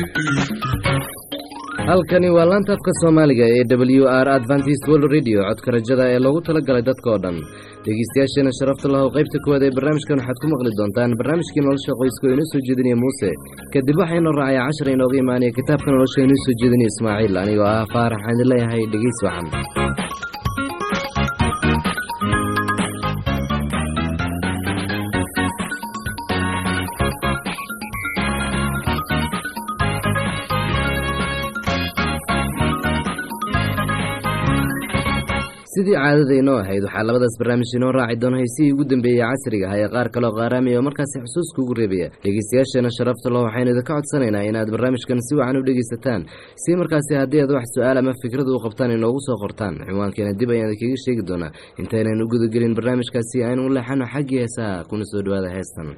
halkani waa laanta afka soomaaliga ee w r adventist world radio codka rajada ee loogu talagalay dadka oo dhan dhegeystayaasheena sharafta lahow qaybta kuwaad ee barnaamijkan waxaad ku maqli doontaan barnaamijkii nolosha qoyska oo inoo soo jeedinaya muuse kadib waxaa inoo raacaya cashar inooga imaanaya kitaabka nolosha inoo soo jeedinaya ismaaciil anigoo ah faarax waxaan idin leeyahay dhegeys wacan sidii caadadaynoo ahayd waxaa labadaas barnaamij inoo raaci doona haysihii ugu dambeeyey casriga ah ee qaar kaleo qaaraamaya oo markaasi xusuuska ugu reebaya dhegeystayaasheena sharafta lo waxaynu idinka codsanaynaa inaad barnaamijkan si wacan u dhegeysataan si markaasi haddii aad wax su-aal ama fikrad u qabtaan inoogu soo qortaan ciwaankeena dib ayaan idinkaga sheegi doonaa intaynan u gudagelin barnaamijkaasi aynu u leexano xaggii heesaha kuna soo dhawaada heestan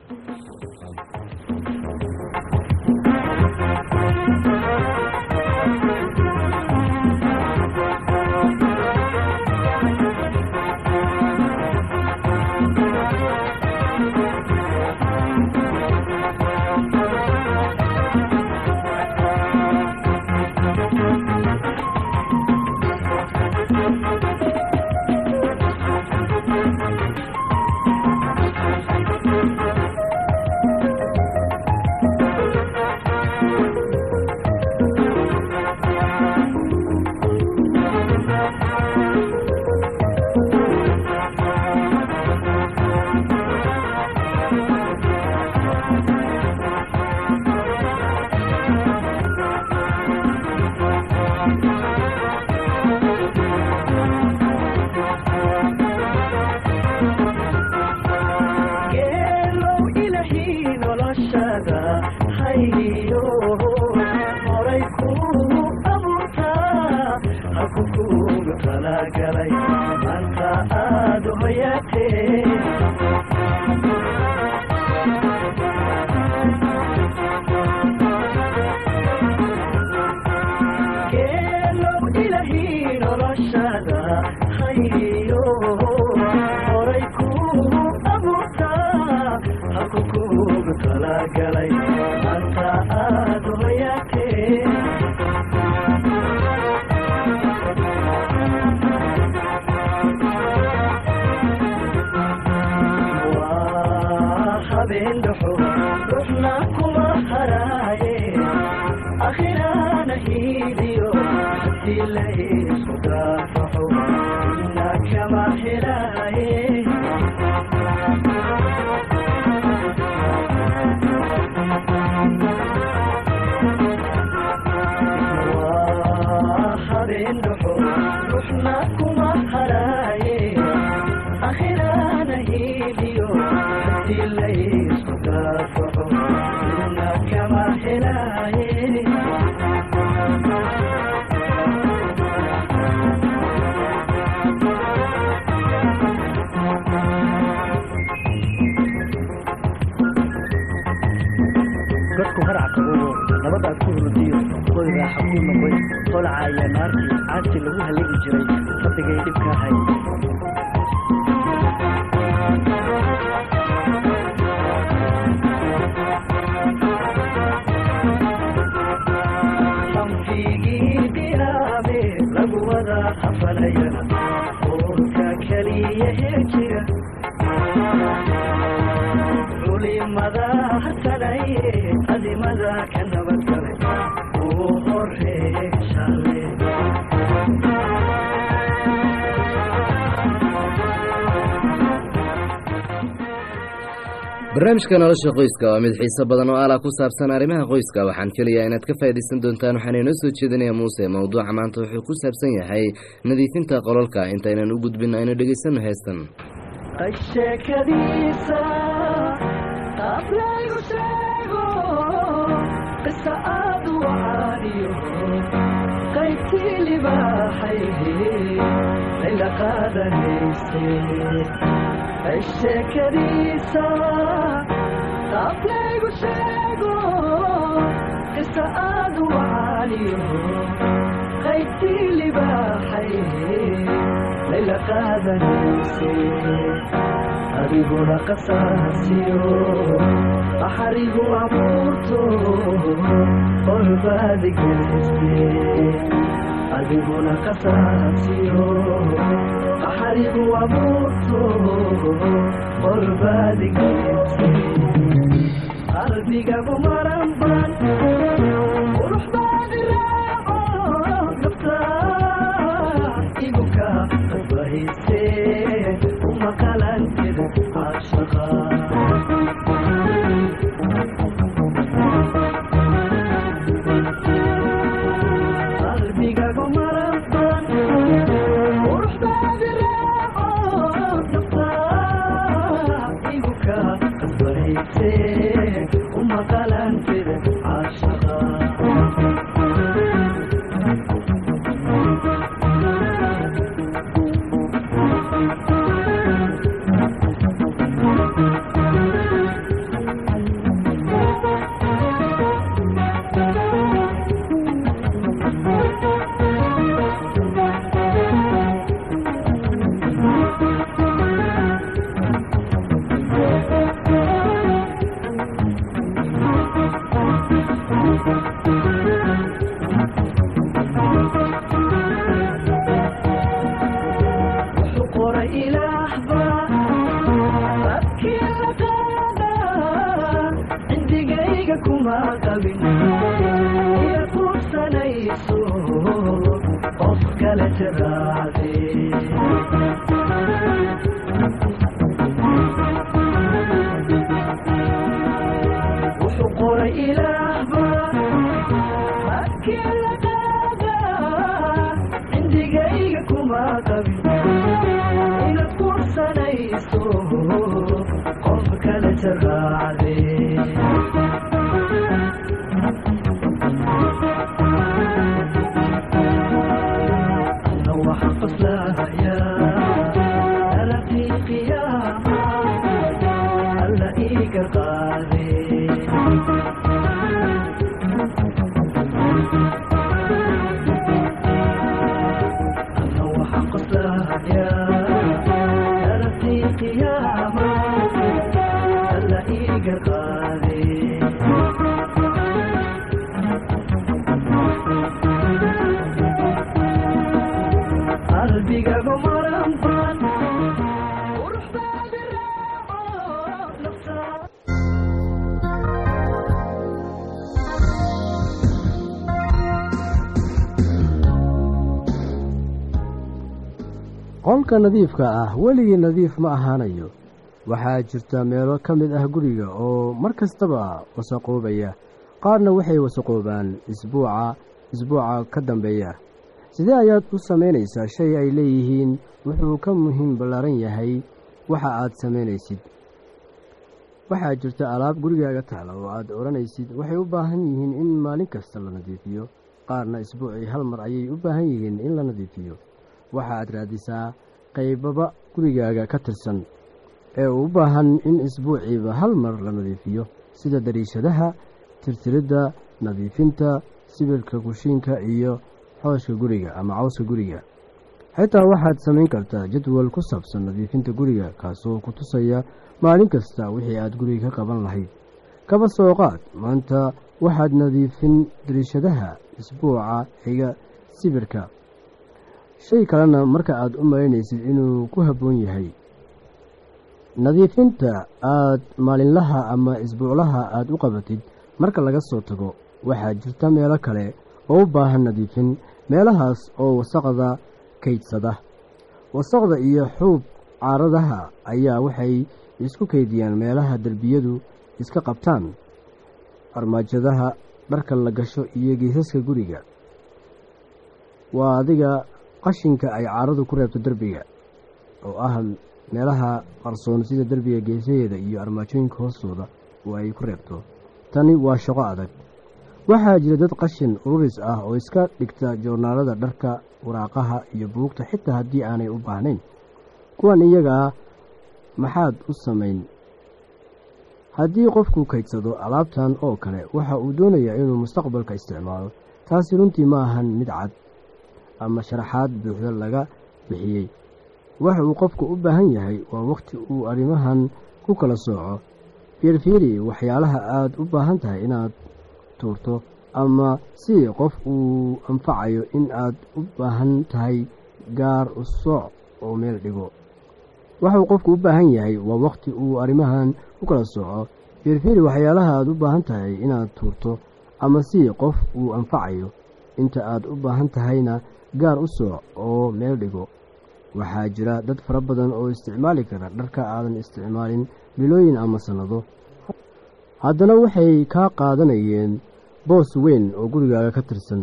dadku haracka oo nabadaad ku hurdiyo qoy raaxa ku noqoy qolcaaya naartii caadkii lagu haligi jiray rabbigay dhibka hay xamfigii bilaame lagu wada hafalaya uurka keliya hee jira culimada hasanaye adimada ka nabadgale uu horeeye shale barnaamijka nolosha qoyska waa mid xiiso badan oo ala ku saabsan arrimaha qoyska waxaan filayaa inaad ka faa'iidaysan doontaan waxaana inoo soo jeedinaya muuse mowduuca maanta wuxuu ku saabsan yahay nadiifinta qololka intaynan u gudbin aynu dhegaysanno heestan sheekadiisa qaab laygu sheego qisa aad u caadiyo qaybtii libaaxay layla qaadanayse sheekadiisa qaab laygu sheego qisa aad u caadiyo qaybtii libaaxay layla qaadanayse adiguna qasaasiyo axarigu abuurto ol qorbaadigeliste adiguna kasaasiyo qaxarigu abuurto qorbaadigeliste qalbigagu maran ban quruxbaadi raaco nafta igu ka qasbahayse uma qalantid caashaqa qalbigagu maran ban quruxbaadi raaco nafta igu ka qasbahayse uma qalantid caashaqa wuxuu qoray ilaahba abkii la qaada cindigayga kuma qabin iyo kuursanayso qof kale tiraade wuxuu qoray ilaahba abkii la qaada cindigayga kuma qabin inaad kursanayso qof kale tiraade ana waxaan faslahayaa alabtii qiyaama alla iiga qaade أنا وحق يا أرتي قيامة ألاقيك قادي قلبي قبل مرمضان وروح بعد الرابع نفسك qolka nadiifka ah weligii nadiif ma ahaanayo waxaa jirta meelo ka mid ah guriga oo mar kastaba wasaqoobaya qaarna waxay wasaqoobaan isbuuca isbuuca ka dambeeya sidee ayaad u samaynaysaa shay ay leeyihiin wuxuu ka muhiim ballaaran yahay waxa aad samaynaysid waxaa jirta alaab gurigaaga taala oo aad odhanaysid waxay u baahan yihiin in maalin kasta la nadiifiyo qaarna isbuucii hal mar ayay u baahan yihiin in la nadiifiyo waxa aad raadisaa qaybaba gurigaaga ka tirsan ee u baahan in isbuuciiba hal mar la nadiifiyo sida dariishadaha tirtiridda nadiifinta sibirka kushiinka iyo xooshka guriga ama cawska guriga xitaa waxaad samayn kartaa jadwal ku saabsan nadiifinta guriga kaasoo ku tusaya maalin kasta wixii aad guriga ka qaban lahayd kaba soo qaad maanta waxaad nadiifin dariishadaha isbuuca xiga sibirka shay kalena marka aad u malaynaysid inuu ku habboon yahay nadiifinta aad maalinlaha ama isbuuclaha aad u qabatid marka laga soo tago waxaa jirta meelo kale oo u baahan nadiifin meelahaas oo wasaqda kaydsada wasaqda iyo xuub caaradaha ayaa waxay isku kaydiyaan meelaha derbiyadu iska qabtaan armaajadaha dharka la gasho iyo geesaska guriga waa adiga qashinka ay caaradu ku reebto derbiga oo ah meelaha qarsoon sida derbiga geesaheeda iyo armaajooyinka hoostooda oo ay ku reebto tani waa shaqo adag waxaa jira dad qashin ururis ah oo iska dhigta joornaalada dharka waraaqaha iyo buugta xitaa haddii aanay u baahnayn kuwan iyagaa maxaad u samayn haddii qofku kaydsado alaabtan oo kale waxa uu doonayaa inuu mustaqbalka isticmaalo taasi runtii ma ahan mid cad ama sharaxaad buuxda laga bixiyey waxa uu qofku u baahan yahay waa wakhti uu arrimahan ku kala sooco fiirfiiri waxyaalaha aad u baahan tahay inaad tuurto ama si qof uu anfacayo in aad u baahan tahay gaar u sooc oo meel dhigo waxuu qofku u baahan yahay waa wakhti uu arrimahan u kala sooco fiirfiiri waxyaalaha aad u baahan tahay inaad tuurto ama si qof uu anfacayo inta aad u baahan tahayna gaar u sooc oo meel dhigo waxaa jira dad fara badan oo isticmaali kara dharka aadan isticmaalin bilooyin ama sannado haddana waxay kaa qaadanayeen boos weyn oo gurigaaga ka tirsan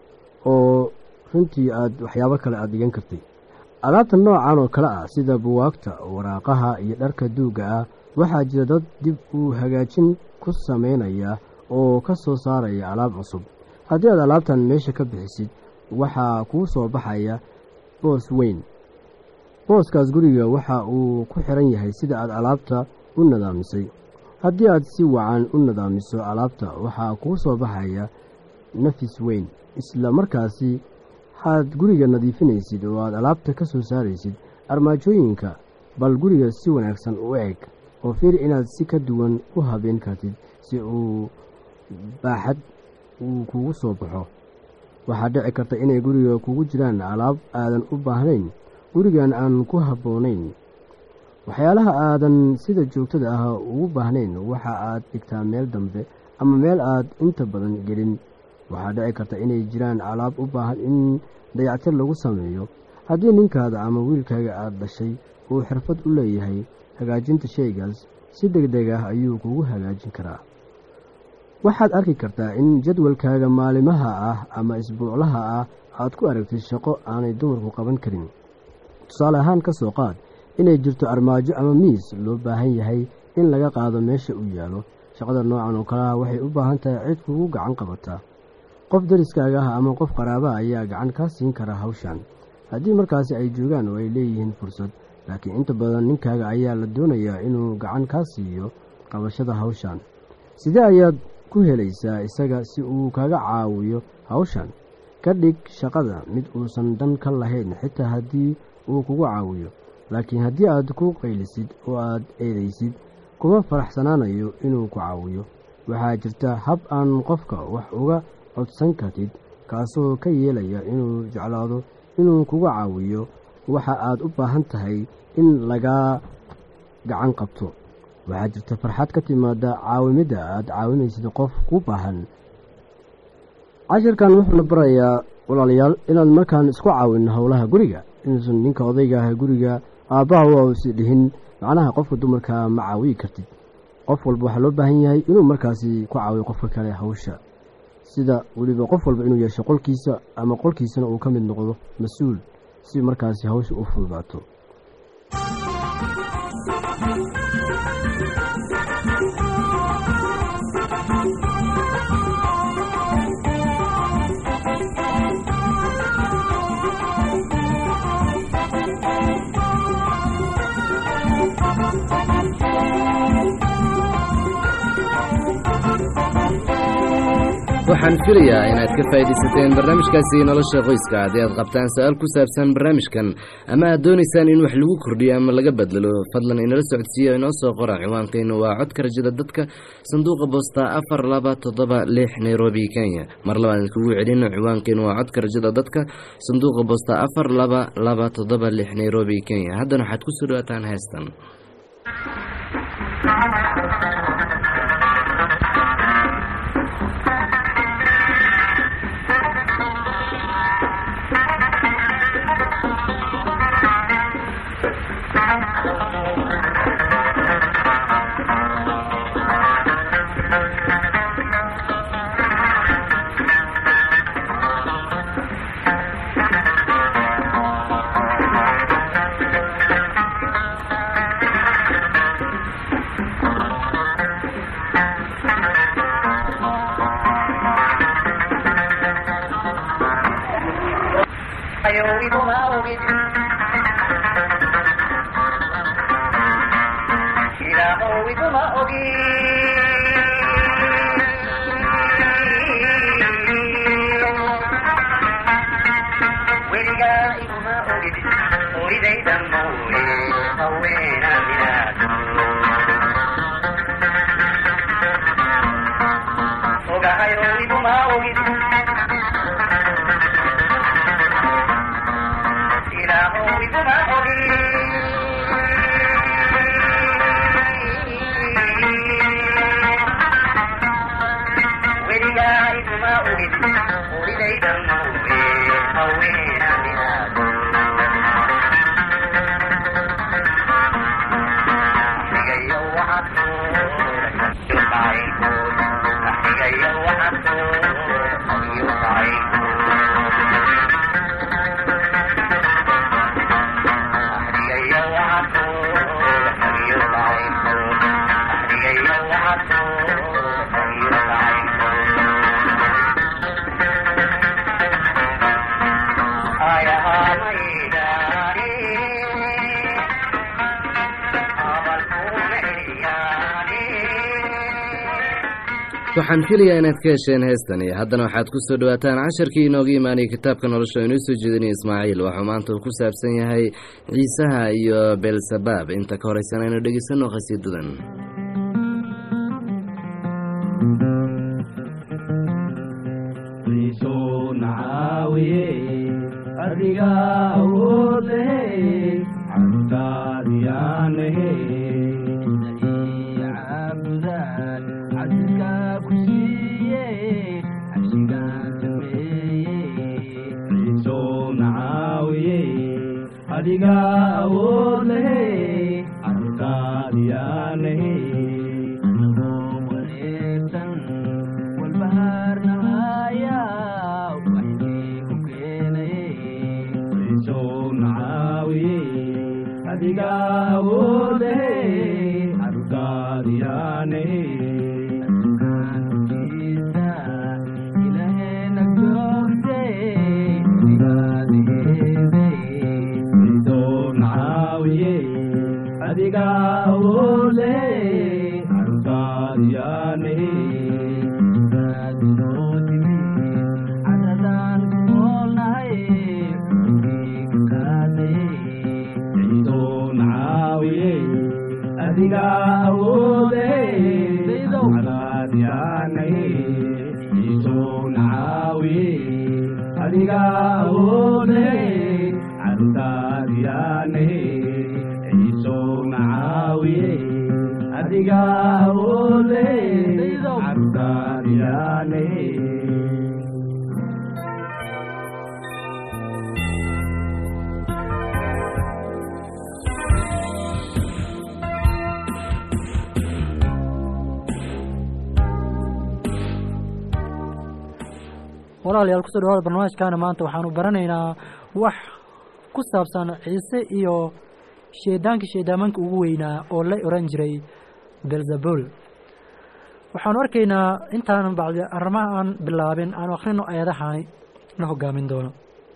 oo runtii aad waxyaabo kale aad dhigan kartay alaabta noocan oo kale ah sida buwaagta waraaqaha iyo dharka duugga ah waxaa jira dad dib u hagaajin ku samaynaya oo ka soo saaraya alaab cusub haddii aad alaabtan meesha ka bixisid waxaa kuu soo baxaya boos weyn booskaas guriga waxa uu ku xiran yahay sida aad alaabta u nadaamisay haddii aad si wacan u nadaamiso alaabta waxaa kuu soo baxaya nafis weyn isla markaasi waxaad guriga nadiifinaysid oo aad alaabta ka soo saaraysid armaajooyinka bal guriga si wanaagsan u eg oo fiir inaad si ka duwan u habeen kartid si uu baaxad uu kugu soo baxo waxaa dhici karta inay guriga kugu jiraan alaab aadan u baahnayn gurigan aan ku habboonayn waxyaalaha aadan sida joogtada ah ugu baahnayn waxa aad dhigtaa meel dambe ama meel aad inta badan gelin waxaa dhici karta inay jiraan alaab u baahan in dayactir lagu sameeyo haddii ninkaada ama wiilkaaga aad dhashay uu xirfad u leeyahay hagaajinta shaygaas si deg deg ah ayuu kugu hagaajin karaa waxaad arki kartaa in jadwalkaaga maalimaha ah ama isbuuclaha ah aad ku aragtid shaqo aanay dumarku qaban karin tusaale ahaan ka soo qaad inay jirto armaajo ama miis loo baahan yahay in laga qaado meesha uu yaalo shaqada noocan oo kaleah waxay u baahan tahay cid kugu gacan qabataa qof dariskaaga ah ama qof qaraabaha ayaa gacan kaa siin kara hawshan haddii markaasi ay joogaan oo ay leeyihiin fursad laakiin inta badan ninkaaga ayaa la doonayaa inuu gacan kaa siiyo qabashada hawshan sidee ayaad ku helaysaa isaga si uu kaga caawiyo hawshan ka dhig shaqada mid uusan dan ka lahayn xitaa haddii uu kugu caawiyo laakiin haddii aad ku qaylisid oo aad eedaysid kuma faraxsanaanayo inuu ku caawiyo waxaa jirta hab aan qofka wax uga codsan kartid kaasoo ka yeelaya inuu jeclaado inuu kugu caawiyo waxa aad u baahan tahay in lagaa gacan qabto waxaa jirta farxad ka timaada caawimidda aad caawinaysid qof ku baahan cashirkan wuxuuna barayaa walaalayaal inaan markaan isku caawin howlaha guriga inuusan ninka odayga ah guriga aabbaha u ausi dhihin macnaha qofka dumarka ma caawiyi kartid qof walba waxaa loo baahan yahay inuu markaasi ku caawiyo qofka kale hawsha sida weliba qof walba inuu yeesho qolkiisa ama qolkiisana uu ka mid noqdo mas-uul si markaasi hawsha u fududaato waxaan filayaa inaad ka faa'iidaysateen barnaamijkaasi nolosha qoyska haddii aad qabtaan su-aal ku saabsan barnaamijkan ama aad doonaysaan in wax lagu kordhiyo ama laga bedelo fadlan inala socodsiiya inoo soo qora ciwaankaynu waa codka rajada dadka sanduuqa boosta afar laba toddoba lix nairobi kenya mar labaad idinkugu celino ciwaankaynu waa codka rajada dadka sanduuqa boosta afar laba laba toddoba lix nairobi kenya haddana waxaad kusoo dhawaataan heestan Ogahayo iguma waxaan filayaa inaad ka hesheen heestani haddana waxaad ku soo dhowaataan casharkii inooga imaanayay kitaabka nolosha oo inoo soo jeedinaya ismaaciil waxuu maanta uu ku saabsan yahay ciisaha iyo beelsabaab inta ka horeysan aynu dhegeysanno khasiidadan adiga awood lehe cabtaadiyaanahe cabdaan cabdika ku siiye cabsigaan sameeye ciiso nacaawiye adiga awood lehe cabtaadiyaanahe anagoo wareegsan walbahaarnahaya waxkii ku keenaye ciiso nacaawiye adiga awood lehe cabtaadiyaanahe adiga awoole ardaadyaane cadadan kunoolnahay ciidoon caawiye adiga awoode cadaadyaane ciidoon caawiye adiga awoode cadaadyaane ciisoon caawiye adiga awoode cadaadyaane walaalayaal kusoo dhawaada barnaamijkaana maanta waxaanu baranaynaa wax ku saabsan ciise iyo sheedaankii sheedaamanka ugu weynaa oo la oran jiray belzebul waxaanu arkaynaa intaan bacdi arrimaha aan bilaabin aanu akhrino ayadahaani na hogaamin doono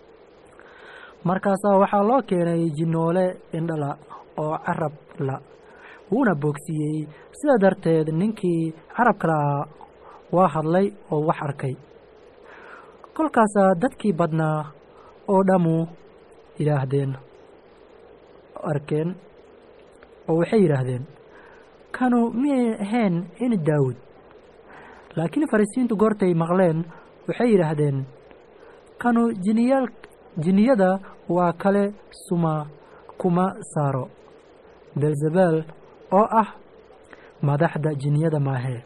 markaasaa waxaa loo keenay jinnoole indhala oo carab la wuuna boogsiiyey sidaa darteed ninkii carabka lahaa waa hadlay oo wax arkay kolkaasaa dadkii badnaa oo dhammu yidhaahdeen arkeen oo waxay yidhaahdeen kanu miyay ahayn in daawud laakiin farisiintu goortay maqleen waxay yidhaahdeen kanu jiniyaal jiniyada waa kale suma kuma saaro belzebel oo ah madaxda jiniyada maahee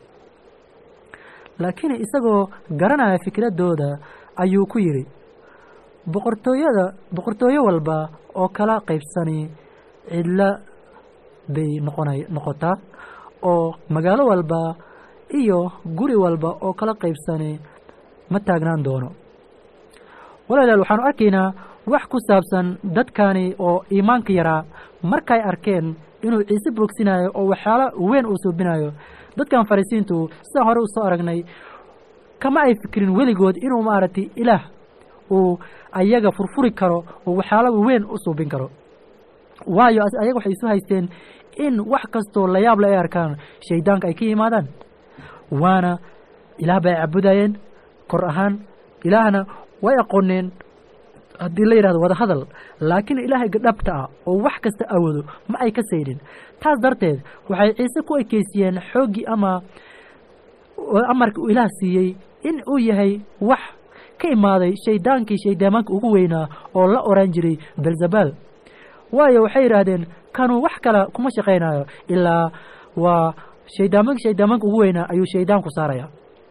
laakiin isagoo garanaya fikraddooda ayuu ku yidhi boqortooyada boqortooyo walba oo kala qaybsani cidla bay noqona noqotaa oo magaalo walba iyo guri walba oo kala qaybsani ma taagnaan doono walaalayaal waxaanu arkaynaa wax ku saabsan dadkani oo iimaanka yaraa markay arkeen inuu ciise boogsinayo oo waxyaalo weyn uu suubinayo dadkan farisiintu sidaan hore usoo aragnay kama ay fikirin weligood inuu maaragtay ilaah uu ayaga furfuri karo oo waxyaalo weyn u suubin karo waayo ayaga waxay isu haysteen in wax kastoo layaable ay arkaan shaydaanka ay ka yimaadaan waana ilaah bay cabudayeen kor ahaan ilaahna way aqooneen haddii la yidhahdo wada hadal laakiin ilaahayga dhabta ah oo wax kasta awoodo ma ay ka saydhin taas darteed waxay ciise ku ekeysiyeen xooggii ama amarka uu ilaah siiyey in uu yahay wax ka imaaday shaydaankii shayddaamaanka ugu weynaa oo la oran jiray belzabal waayo waxay yidhaahdeen kanuu wax kale kuma shaqaynayo ilaa waa shaydaamanka shayddaamaanka ugu weynaa ayuu shayddaanku saaraya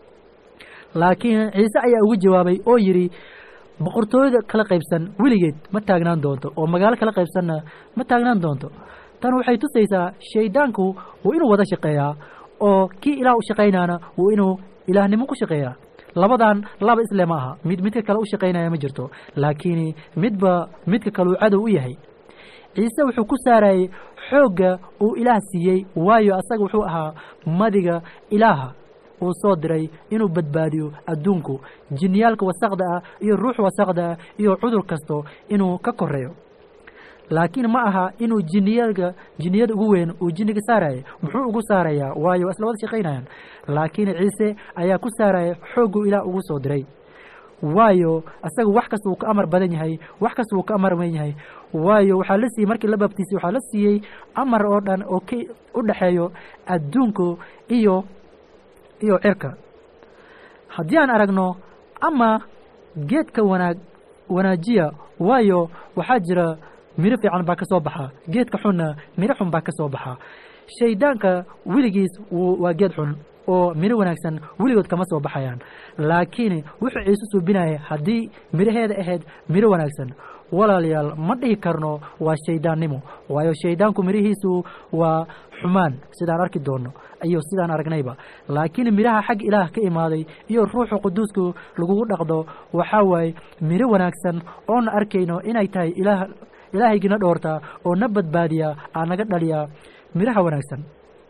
laakiin ciise ayaa ugu jawaabay oo yidhi boqortooyada kala qaybsan weligeed ma taagnaan doonto oo magaalo kala qaybsanna ma taagnaan doonto tan waxay tusaysaa shayddaanku wuu inuu wada shaqeeyaa oo kii ilaah u shaqaynaana wuu inuu ilaahnimo ku shaqeeyaa labadan laba isle ma aha mid midka kale u shaqaynaya ma jirto laakiin midba midka kale uu cadow u yahay ciise wuxuu ku saarayay xoogga uu ilaah siiyey waayo asaga wuxuu ahaa madiga ilaaha uu soo diray inuu badbaadiyo adduunku jinniyaalka wasaqda ah iyo ruux wasaqda ah iyo cudur kasto inuu ka koreeyo laakiin ma aha inuu jinniyaalka jinniyada ugu weyn uu jinniga saaraya muxuu ugu saarayaa waayo waa isla wada shaqaynayaan laakiin ciise ayaa ku saaraya xoogguu ilaah ugu soo diray waayo asaga wax kasta wuu ka amar badan yahay wax kasta wuu ka amar weyn yahay waayo waxaa la siiyey markii la baabtiisay waxaa la siiyey amar oo dhan oo ka u dhexeeyo adduunku iyo iyo cirka haddii aan aragno ama geedka wanaag wanaajiya waayo waxaa jira midho fiican baa ka soo baxa geedka xunna midho xun baa ka soo baxa shayddaanka weligiis waa geed xun oo midho wanaagsan weligood kama soo baxayaan laakiin wuxuu ciise suubinaya haddii midhaheeda ahayd midho wanaagsan walaalayaal ma dhihi karno waa shayddaannimo waayo shayddaanku midhihiisu waa xumaan sidaan arki doonno iyo sidaan aragnayba laakiin midhaha xag ilaah ka imaaday iyo ruuxu quduusku lagugu dhaqdo waxaa waaye midho wanaagsan oona arkayno inay tahay ilaah ilaahaygina dhoortaa oo na badbaadiyaa aa naga dhaliyaa midhaha wanaagsan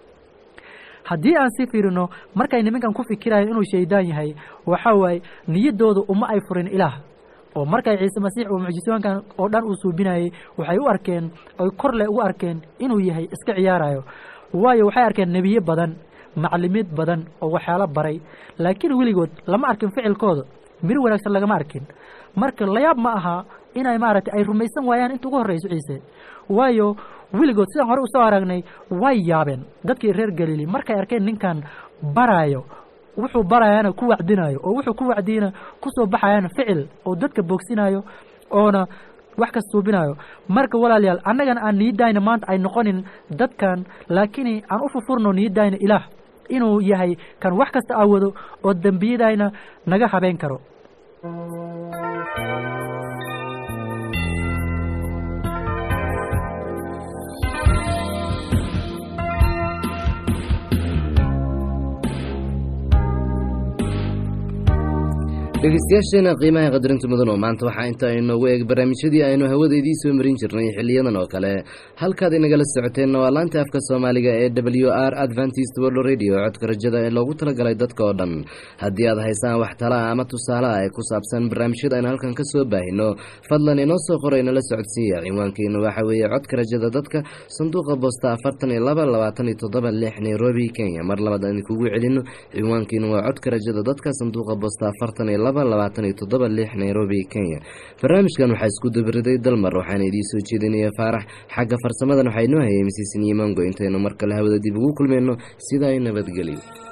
haddii aan sii fiirino markay nimankan ku fikirayaan inuu shayddaan yahay waxaa waaye niyaddooda uma ay furin ilaah oo markay ciise masiix uu mucjisooyinkan oo dhan uu suubinayay waxay u arkeen oy kor leh ugu arkeen inuu yahay iska ciyaarayo waayo waxay arkeen nebiye badan maclimiid badan oo waxyaalo baray laakiin weligood lama arkin ficilkooda miro wanaagsan lagama arkin marka layaab ma aha inay maaragtay ay rumaysan waayaan inta ugu horrayso ciise waayo weligood sidaan hore usoo aragnay way yaabeen dadkii reer galiili markay arkeen ninkan baraayo wuxuu barayaana ku wacdinayo oo wuxuu ku wacdiyana kusoo baxayana ficil oo dadka boogsinayo oona wax kas suubinayo marka walaalayaal annagana aan niyadayna maanta ay noqonin dadkan laakiin aan u fufurno niyadayna ilaah inuu yahay kan wax kasta awado oo dembiyadayna naga habeen karo dhegeystayaasheena qiimaha qadarinta mudan oo maanta waxaa inta inoogu eeg barnaamijyadii aynu hawada idiin soo marin jirnay xiliyadan oo kale halkaad inagala socoteenna waa laanta afka soomaaliga ee w r adventist world radio codka rajada ee loogu talagalay dadka oo dhan haddii aad haysaan wax talaa ama tusaalaha ee ku saabsan barnaamijyada aynu halkan ka soo baahino fadlan inoo soo qoray nala socodsiiya ciwaankeenu waxa weeye codka rajada dadka sanduuqa boosta afartan iyo laba labaatan iyo toddoba lix nairobi kenya mar labaad aan idinkugu celino ciwaankeenu waa codka rajada dadka sanduuqa boosta afartan iyo labaatan iyo toddoba lix nairobi kenya barnaamijkan waxaa isku dabariday dalmar waxaana idiin soo jeedinaya faarax xagga farsamadan waxaa inoo hayay misiisin iyo mango intaynu mar kale hawada dib ugu kulmayno sidaa nabadgelyo